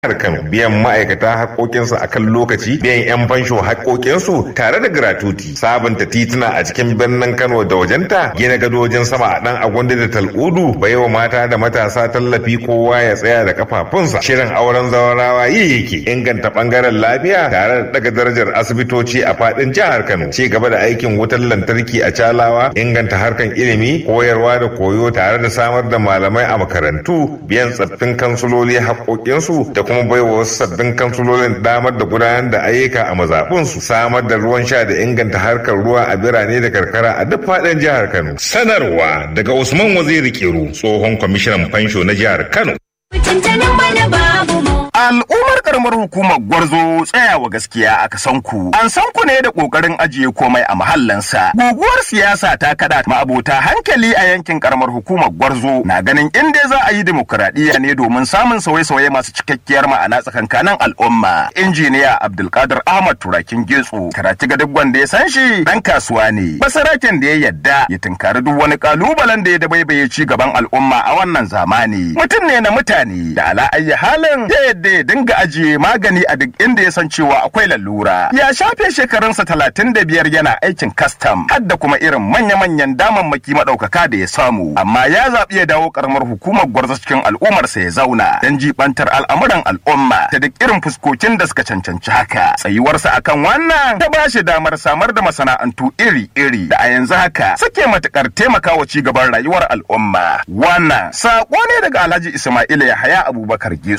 harkan biyan ma'aikata haƙoƙinsu a kan lokaci biyan 'yan fansho haƙoƙinsu tare da gratuti sabunta tituna a cikin birnin kano da wajenta gina gadojin sama a ɗan agwanda da tal'udu baiwa mata da matasa tallafi kowa ya tsaya da kafafunsa shirin auren zawarawa yi yake inganta ɓangaren lafiya tare da daga darajar asibitoci a faɗin jihar kano ci gaba da aikin wutar lantarki a calawa inganta harkan ilimi koyarwa da koyo tare da samar da malamai a makarantu biyan tsaffin kansuloli haƙoƙinsu da kuma baiwa wasu sabbin kansulolin damar da gudanar da ayyuka a mazaɓunsu samar da ruwan sha da inganta harkar ruwa a birane da karkara a duk faɗin jihar Kano. Sanarwa daga Usman Waziri Kiru tsohon kwamishinan fansho na jihar Kano. Al'ummar karamar hukumar Gwarzo tsayawa gaskiya aka san ku. An san ku ne da kokarin ajiye komai a mahallansa. Guguwar siyasa ta kada ma'abota hankali a yankin karamar hukumar Gwarzo na ganin inda za a yi demokuraɗiyya ne domin samun sauye-sauye masu cikakkiyar ma'ana tsakankanin al'umma. Injiniya Abdulkadir Ahmad Turakin Getso karatu ga duk wanda ya san shi dan kasuwa ne. Basaraken da ya yadda ya tunkari duk wani kalubalen da ya dabaibaye ci gaban al'umma a wannan zamani. Mutum ne na mutane da ala ayyi halin ya yadda ya dinga ajiye magani a duk inda ya san cewa akwai lalura. Ya shafe shekarunsa talatin da biyar yana aikin kastam har da kuma irin manya-manyan damammaki maɗaukaka da ya samu. Amma ya zaɓi ya dawo ƙaramar hukumar gwarza cikin al'ummarsa ya zauna don jibantar al'amuran al'umma ta duk irin fuskokin da suka cancanci haka. Tsayuwarsa akan wannan ta ba shi damar samar da masana'antu iri-iri da a yanzu haka suke matuƙar taimakawa ci gaban rayuwar al'umma. Wannan saƙo ne daga Alhaji Ismail Yahaya Abubakar Getsu.